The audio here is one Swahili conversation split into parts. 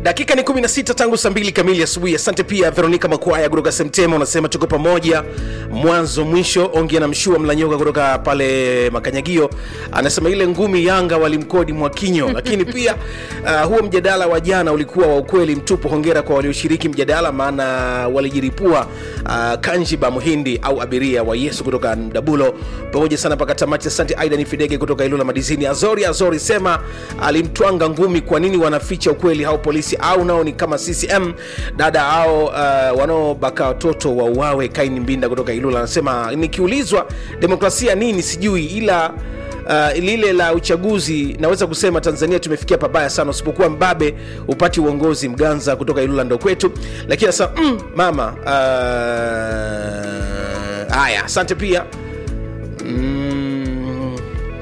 dakika ni 16 tangu saa mbili kamili asubuhi asante pia veronica makwaya kutoka semtema unasema tuko pamoja mwanzo mwisho ongea na mshua mlanyoka kutoka pale makanyagio anasema ile ngumi yanga walimkodi mwakinyo lakini pia uh, huo mjadala wa jana ulikuwa wa ukweli mtupu hongera kwa walioshiriki mjadala maana walijiripua uh, kanjiba muhindi au abiria wa yesu kutoka dabulo pamoja sana mpaka tamati asante aidan fidege kutoka ilula madizini azori azori sema alimtwanga ngumi kwa nini wanaficha ukweli hao polisi au nao ni kama ccm dada ao uh, wanaobaka watoto wauawe kaini mbinda kutoka ilula anasema nikiulizwa demokrasia nini sijui ila Uh, lile la uchaguzi naweza kusema tanzania tumefikia pabaya sana usipokuwa mbabe upati uongozi mganza kutoka ilula ndo kwetu lakini anasema mm, mama uh, haya asante pia mm,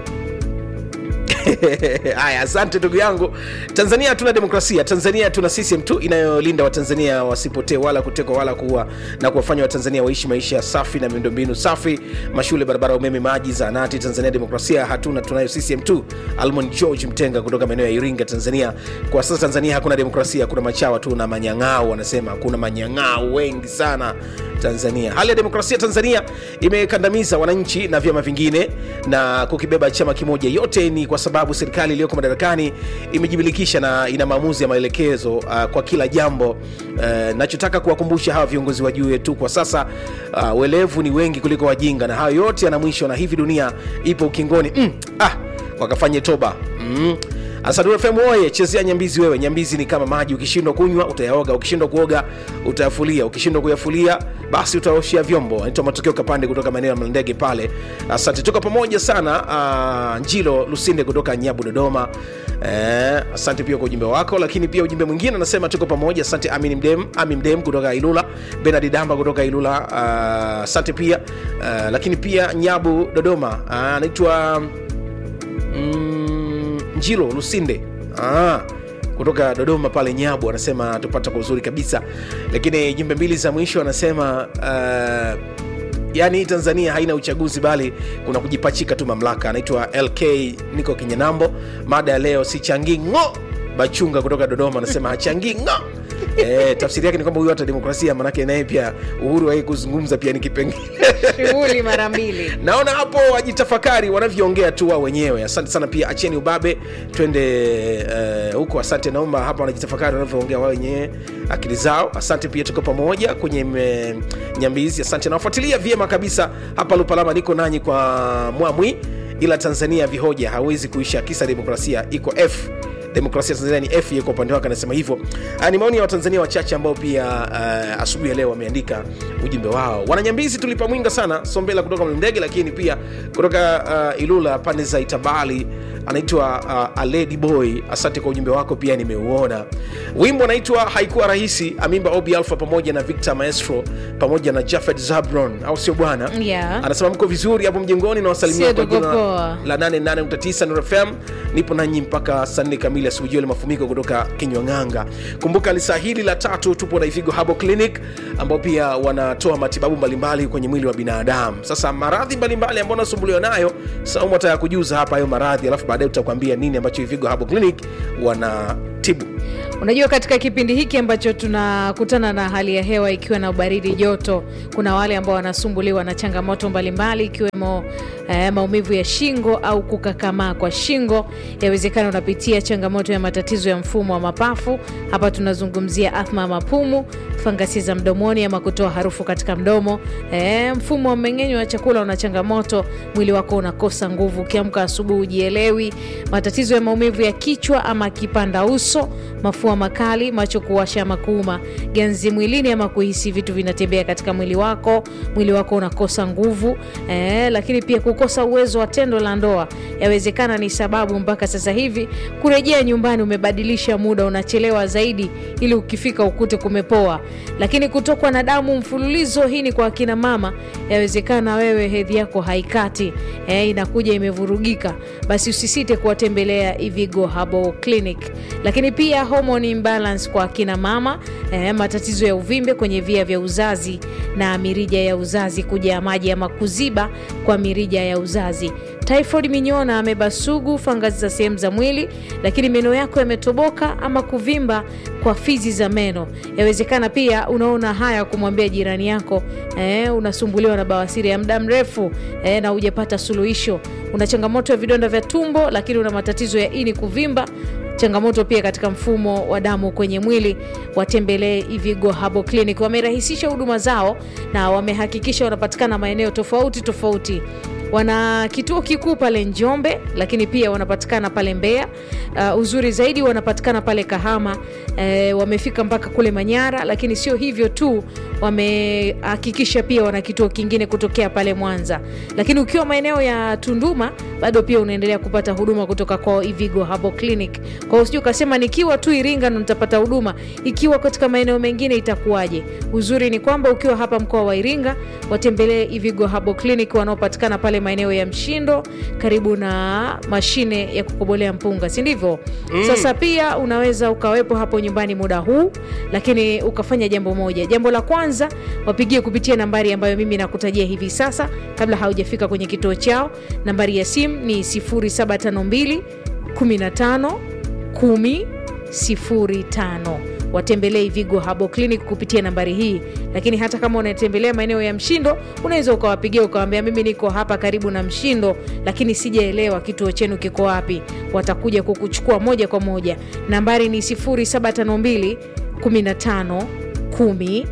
haya asante ndugu yangu tanzania hatuna demokrasia tanzania tuna system tu inayolinda watanzania wasipotee wala kutekwa wala kuwa na kuwafanya watanzania waishi maisha safi na miundombinu safi mashule barabara umeme maji zaanati tanzania demokrasia hatuna tunayo system tu almon george mtenga kutoka maeneo ya iringa tanzania kwa sasa tanzania hakuna demokrasia kuna machawa tu na manyang'au wanasema kuna manyang'au wengi sana tanzania hali ya demokrasia tanzania imekandamiza wananchi na vyama vingine na kukibeba chama kimoja yote ni kwa sababu serikali iliyoko madarakani imejibilikisha na ina maamuzi ya maelekezo uh, kwa kila jambo uh, nachotaka kuwakumbusha hawa viongozi wa juu yetu kwa sasa uh, welevu ni wengi kuliko wajinga na hayo yote yana mwisho na hivi dunia ipo ukingoni mm, ah, wakafanye toba mm. Asadura FM oye, chezea nyambizi wewe. Nyambizi ni kama maji, ukishindwa kunywa utayaoga, ukishindwa kuoga utayafulia, ukishindwa kuyafulia basi utaoshia vyombo. Naitwa Matokeo Kapande kutoka maeneo ya Mlandege pale. Asante, tuko pamoja sana. Uh, Njilo Lusinde kutoka Nyabu Dodoma. Eh, asante pia kwa ujumbe wako, lakini pia ujumbe mwingine anasema tuko pamoja. Asante Amin Mdem, Amin Mdem kutoka Ilula, Benard Damba kutoka Ilula. Uh, asante pia uh, lakini pia Nyabu Dodoma anaitwa uh, mm, njilo lusinde ah, kutoka dodoma pale nyabu anasema tupata kwa uzuri kabisa lakini jumbe mbili za mwisho anasema uh, yaani tanzania haina uchaguzi bali kuna kujipachika tu mamlaka anaitwa lk niko kinyanambo mada ya leo sichangii ng'o bachunga kutoka dodoma anasema hachangii ng'o E, tafsiri yake ni kwamba huyu hata demokrasia manake naye pia uhuru wai kuzungumza pia ni kipengele shughuli mara mbili naona hapo wajitafakari wanavyoongea tu wao wenyewe asante sana pia acheni ubabe twende uh, huko asante naomba hapa wanajitafakari wanavyoongea wao wenyewe akili zao asante pia tuko pamoja kwenye me, nyambizi asante nawafuatilia vyema kabisa hapa lupalama niko nanyi kwa mwamwi ila tanzania vihoja hawezi kuisha kisa demokrasia iko f demokrasia tanzania ni f kwa upande wake anasema hivyo uh, ni maoni ya watanzania wachache ambao pia uh, asubuhi ya leo wameandika ujumbe wao wananyambizi tulipa mwinga sana sombela kutoka mlandege lakini pia kutoka uh, ilula pande za itabali anaitwa uh, aledi boy asante kwa ujumbe wako pia nimeuona wimbo anaitwa haikuwa rahisi amimba obi alfa pamoja na victor maestro pamoja na jafet zabron au sio bwana Yeah. anasema mko vizuri hapo mjengoni na wasalimia Sio kwa tuko jina poa. la 88.9 Nuru FM. Nipo nanyi mpaka saa nne kamili asubuhi. Joel Mafumiko kutoka Kinywang'anga. Kumbuka lisaa hili la tatu tupo na Ifigo Herbal Clinic ambao pia wanatoa matibabu mbalimbali kwenye mwili wa binadamu. Sasa maradhi mbalimbali ambayo unasumbuliwa nayo, Saumu ataya kujuza hapa hayo maradhi, alafu baadaye tutakwambia nini ambacho Ifigo Herbal Clinic wanatibu. unajua katika kipindi hiki ambacho tunakutana na hali ya hewa ikiwa na ubaridi joto kuna wale ambao wanasumbuliwa na changamoto mbalimbali ikiwemo eh, maumivu ya shingo au kukakamaa kwa shingo yawezekana unapitia changamoto ya matatizo ya mfumo wa mapafu hapa tunazungumzia athma ya mapumu fangasi za mdomoni ama kutoa harufu katika mdomo eh, mfumo wa mmeng'enyo wa chakula una changamoto mwili wako unakosa nguvu ukiamka asubuhi ujielewi matatizo ya maumivu ya kichwa ama kipanda uso mafua makali macho kuwasha ama kuuma ganzi mwilini ama kuhisi vitu vinatembea katika mwili wako mwili wako unakosa nguvu eh, lakini pia kukosa uwezo wa tendo la ndoa yawezekana ni sababu mpaka sasa hivi kurejea nyumbani umebadilisha muda unachelewa zaidi ili ukifika ukute kumepoa lakini kutokwa na damu mfululizo hii ni kwa akina mama yawezekana wewe hedhi yako haikati eh, inakuja imevurugika basi usisite kuwatembelea ivigo Herbal clinic lakini pia hormone imbalance kwa akina mama eh, matatizo ya uvimbe kwenye via vya uzazi na mirija ya uzazi kujaa maji ama kuziba kwa mirija ya uzazi typhoid, minyoo na ameba sugu, fangasi za sehemu za mwili, lakini meno yako yametoboka ama kuvimba kwa fizi za meno. Yawezekana pia unaona haya kumwambia jirani yako eh, unasumbuliwa na bawasiri ya muda mrefu eh, na hujapata suluhisho. Una changamoto ya vidonda vya tumbo, lakini una matatizo ya ini kuvimba changamoto pia katika mfumo wa damu kwenye mwili, watembelee Ivigo Herbal Clinic. Wamerahisisha huduma zao na wamehakikisha wanapatikana maeneo tofauti tofauti. Wana kituo kikuu pale Njombe, lakini pia wanapatikana pale Mbeya. Uh, uzuri zaidi wanapatikana pale Kahama. Eh, wamefika mpaka kule Manyara, lakini sio hivyo tu, wamehakikisha pia wana kituo kingine kutokea pale Mwanza. Lakini ukiwa maeneo ya Tunduma bado pia unaendelea kupata huduma kutoka kwa Ivigo Herbal Clinic. Kwa hiyo usije ukasema nikiwa tu Iringa ndo nitapata huduma, ikiwa katika maeneo mengine itakuwaje? Uzuri ni kwamba ukiwa hapa mkoa wa Iringa, watembelee Ivigo Herbal Clinic wanaopatikana pale maeneo ya Mshindo karibu na mashine ya kukobolea mpunga, si ndivyo? Mm. Sasa pia unaweza ukawepo hapo nyumbani muda huu, lakini ukafanya jambo moja. Jambo la kwanza, wapigie kupitia nambari ambayo mimi nakutajia hivi sasa, kabla haujafika kwenye kituo chao. Nambari ya simu ni 0752 15 10 05 watembelee Vigo Herbal Clinic kupitia nambari hii. Lakini hata kama unatembelea maeneo ya Mshindo, unaweza ukawapigia ukawambia, mimi niko hapa karibu na Mshindo, lakini sijaelewa kituo chenu kiko wapi. Watakuja kukuchukua moja kwa moja. Nambari ni 0752 15 10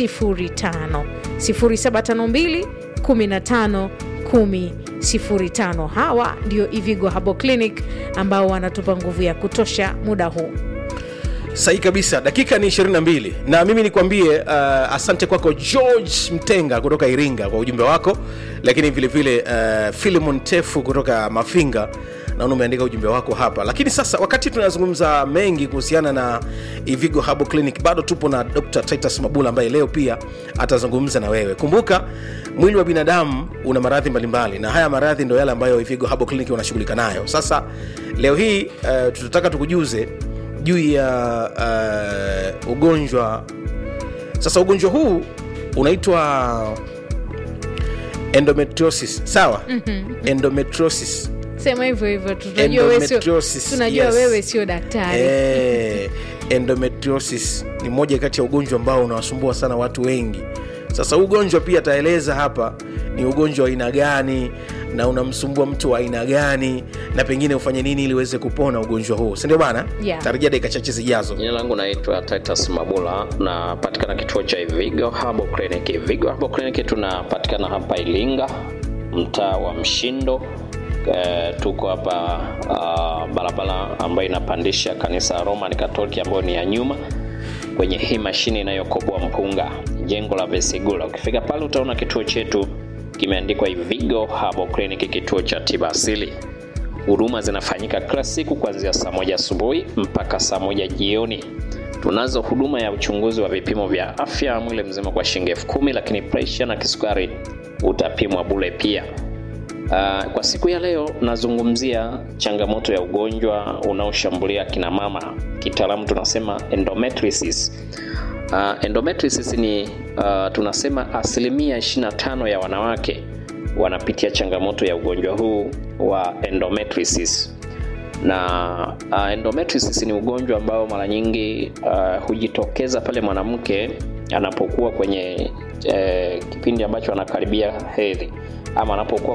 05 0752 15 10 05. Hawa ndio Ivigo Herbal Clinic ambao wanatupa nguvu ya kutosha muda huu. sahihi kabisa dakika ni 22 na mimi nikwambie uh, asante kwako george mtenga kutoka iringa kwa ujumbe wako lakini vilevile uh, filimon tefu kutoka mafinga naona umeandika ujumbe wako hapa lakini sasa wakati tunazungumza mengi kuhusiana na ivigo Herbal clinic bado tupo na dr titus mabula ambaye leo pia atazungumza na wewe kumbuka mwili wa binadamu una maradhi mbalimbali na haya maradhi ndo yale ambayo ivigo Herbal clinic wanashughulika nayo sasa leo hii uh, tutataka tukujuze juu ya uh, ugonjwa sasa ugonjwa huu unaitwa endometriosis sawa mm-hmm. endometriosis sema hivyo hivyo tunajua wewe sio- Endometriosis, tunajua yes. wewe sio daktari Eh, endometriosis ni moja kati ya ugonjwa ambao unawasumbua sana watu wengi sasa huu ugonjwa pia ataeleza hapa ni ugonjwa wa aina gani na unamsumbua mtu wa aina gani na pengine ufanye nini ili uweze kupona ugonjwa huu sindio bana Yeah. tarajia dakika chache zijazo Jina langu naitwa Titus Mabula, napatikana kituo cha Ivigo Herbal Clinic. Ivigo Herbal Clinic tunapatikana hapa Ilinga, mtaa wa Mshindo. E, tuko hapa uh, barabara ambayo inapandisha kanisa la Roman Catholic ambayo ni ya nyuma kwenye hii mashine inayokoboa mpunga, jengo la Vesigula. Ukifika pale utaona kituo chetu kimeandikwa Ivigo Herbal Clinic, kituo cha tiba asili. Huduma zinafanyika kila siku kuanzia saa moja asubuhi mpaka saa moja jioni. Tunazo huduma ya uchunguzi wa vipimo vya afya mwili mzima kwa shilingi elfu kumi, lakini presha na kisukari utapimwa bure pia. Uh, kwa siku ya leo nazungumzia changamoto ya ugonjwa unaoshambulia kina mama, kitaalamu tunasema endometriosis. Uh, endometriosis ni uh, tunasema asilimia 25 ya wanawake wanapitia changamoto ya ugonjwa huu wa endometriosis na uh, endometriosis ni ugonjwa ambao mara nyingi uh, hujitokeza pale mwanamke anapokuwa kwenye eh, kipindi ambacho anakaribia hedhi ama anapokuwa